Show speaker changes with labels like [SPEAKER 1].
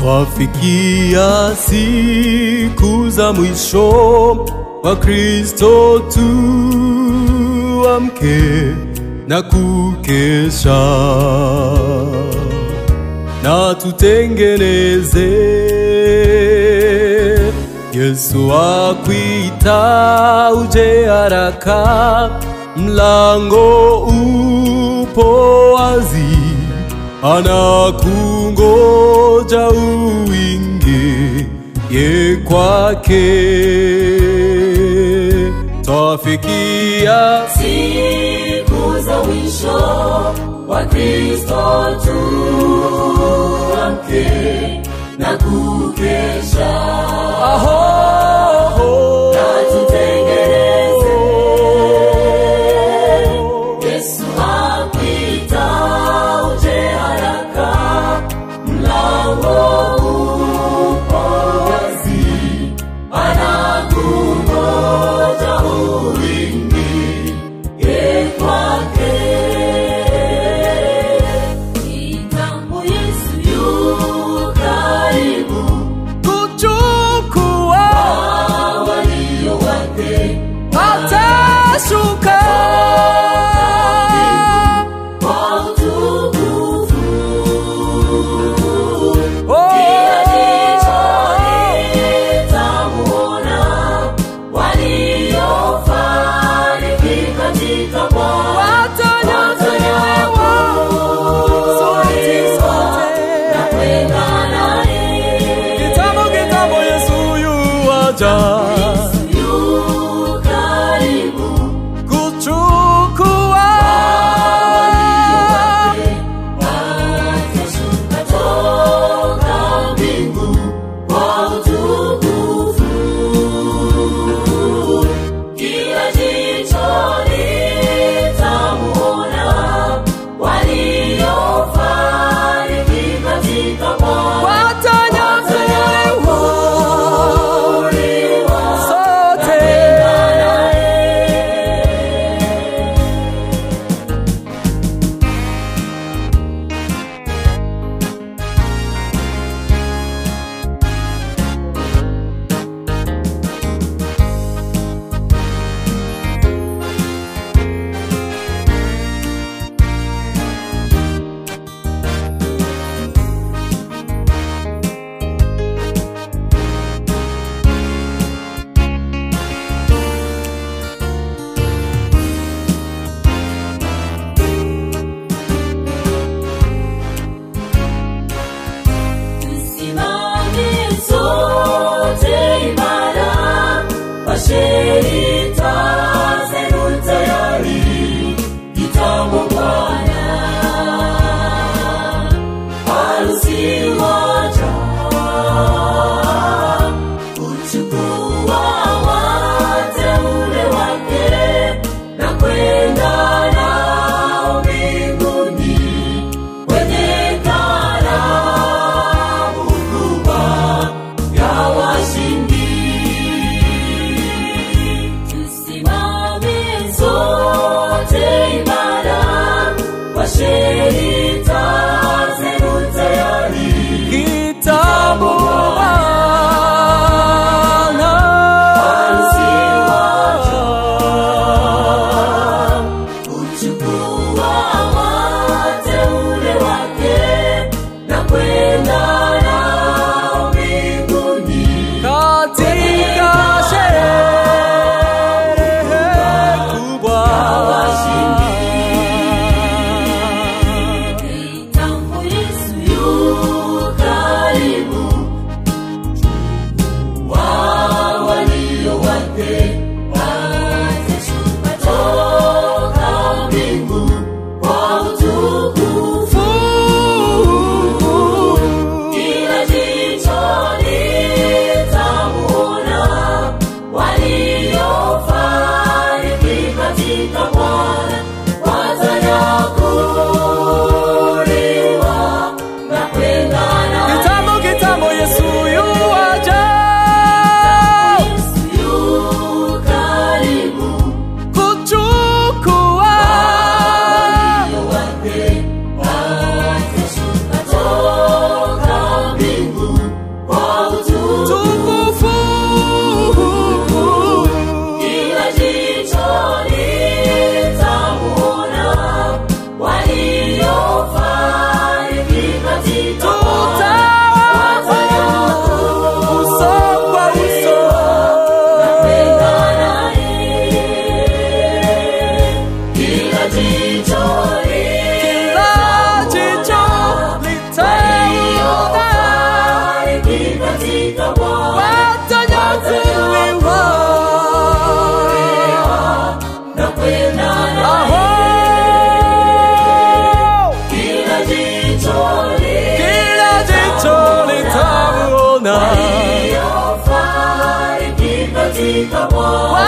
[SPEAKER 1] Twafikia siku za mwisho, wa Kristo tuamke na kukesha na tutengeneze. Yesu akwita, uje haraka, mlango upo wazi, anakungoja uingie kwake. Twafikia
[SPEAKER 2] siku za mwisho wa Kristo tuamke na kukesha
[SPEAKER 1] aho
[SPEAKER 2] na tutengeneze. Yesu akwita, uje haraka, mlango upo wazi, anakungoja uingie kwake. Kitambo Yesu yu karibu
[SPEAKER 1] kuchukua
[SPEAKER 2] awali jicho
[SPEAKER 1] kila jicho litaona
[SPEAKER 2] litafariki katika Bwana
[SPEAKER 1] watanyakuliwa
[SPEAKER 2] na kwenda naye.
[SPEAKER 1] aho
[SPEAKER 2] Kila jicho
[SPEAKER 1] kila jicho litamuona
[SPEAKER 2] litafariki katika Bwana